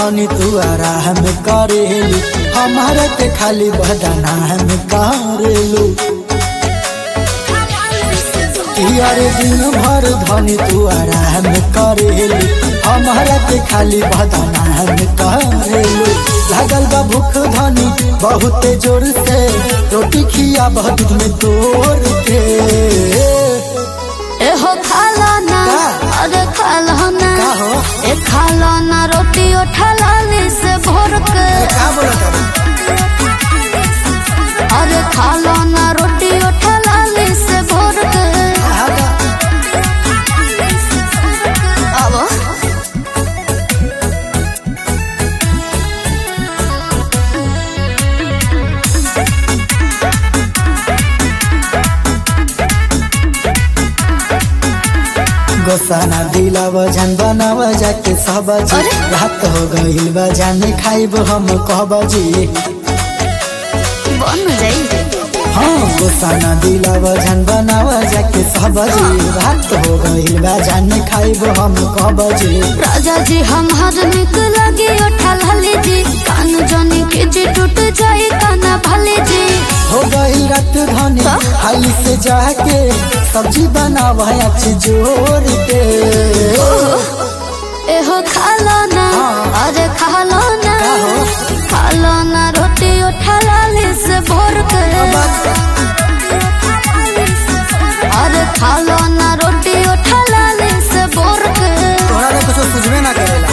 धनी तू आराम करेलू हमारे के खाली बदना में करेलू यारे दिन भर धनी तू आराम करेलू हमारा के खाली बदना में करेलू लागल बा भूख धनी बहुत जोर से रोटी खिया दूध में तोड़ के एहो खाला ना का? अरे खाला ना का हो? ए खाला ना रोटी उठाला से भोर के का बोला अरे खाला ना रोटी उठाला से भोर के अब गोसाना दिलाव जान बनाव जाके सबजी अरे? रात हो गइल बा जाने खाइब हम कहबजी बन जाई हाँ गोसाना दिलाव जान बनाव जाके सबजी रात हो गइल बा जाने खाइब हम कहबजी राजा जी हमार निक लगी उठाला लीजी कान जनी के जी टूट जाई काना भले जी हो गइल रात धनी का? हाली से जाके सब्जी बनाव अच्छी जोर के एहो खाला ना हाँ। अरे खाला ना का हो? खाला ना रोटी उठाला से भोर के अरे खाला ना रोटी उठाला से भोर के तोहरा ले कुछ सुझबे ना करेला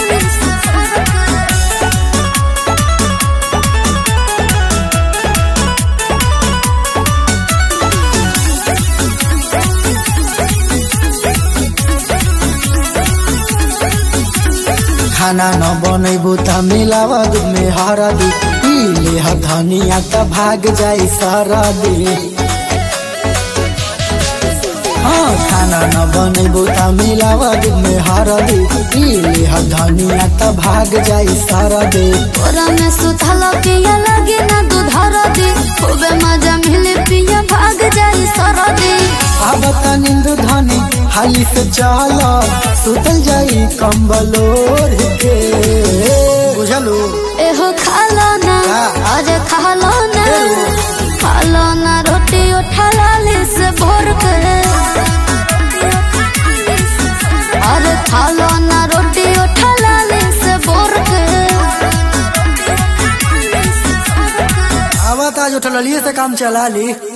खाना न बनैबू त मिलावा दूध में हरदी पी ले ह धनिया त भाग जाई सरदी हाँ खाना न बनैबू त मिलावा दूध में हरदी पी ले ह धनिया त भाग जाई सरदी तोरा में सुथला पिया लगे ना दूधर दे खूबे मजा मिले पिया भाग जाई सरदे अब त नींद धनी हाली से चल सुतल जाई कंबल ओढ़ के बुझलू एहो खाला ना का? अरे खाला ना एहो। खाला ना रोटी उठाला से भोर के अरे खाला ना रोटी उठाला से भोर के अब त आज उठलिए से काम चला ली